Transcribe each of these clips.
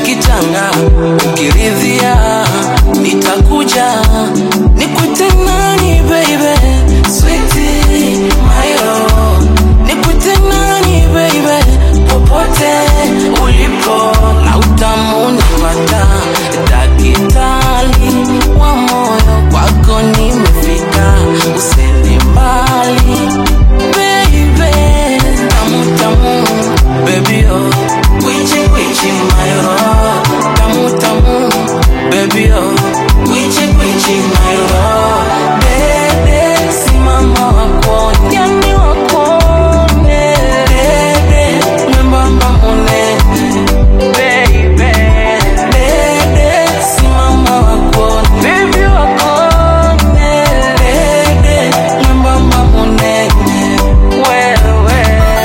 kitanda ukiridhia nitakuja nikwite nani baby Sweetie, my love. Nikwite nani baby popote ulipo na utamu napata dakitali wa moyo kwako nimefika usende mbali baby tamu tamu baby oh kwichi kwichi mayo tamu tamu baby oh kwichi kwichi mayo dede simama wakone yani wakone dede mwembamba munene baby dede simama wakone baby wakone dede mwembamba munene wewe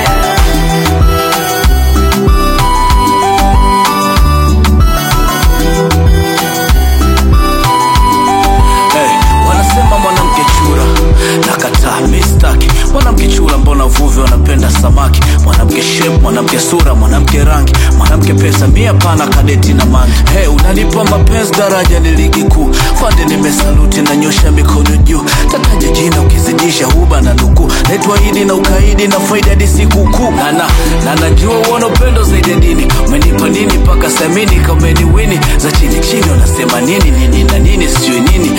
Hey, wanasema mwanamke chura nakataa mistaki mwanamke chura mbona vuvi wanapenda samaki mwanamke shep mwanamke sura mwanamke rangi mwanamke pesa mia pana kadeti na mangi hey, unanipa mapenzi daraja ni ligi kuu fande nimesaluti na nyosha mikono juu tataja jina ukizidisha huba na nukuu naitwa idi na ukaidi na faida hadi sikukuu nana na najua uona upendo zaidi ya dini umenipa nini mpaka samini kameniwini za chini chini unasema nini nini na nini sijui nini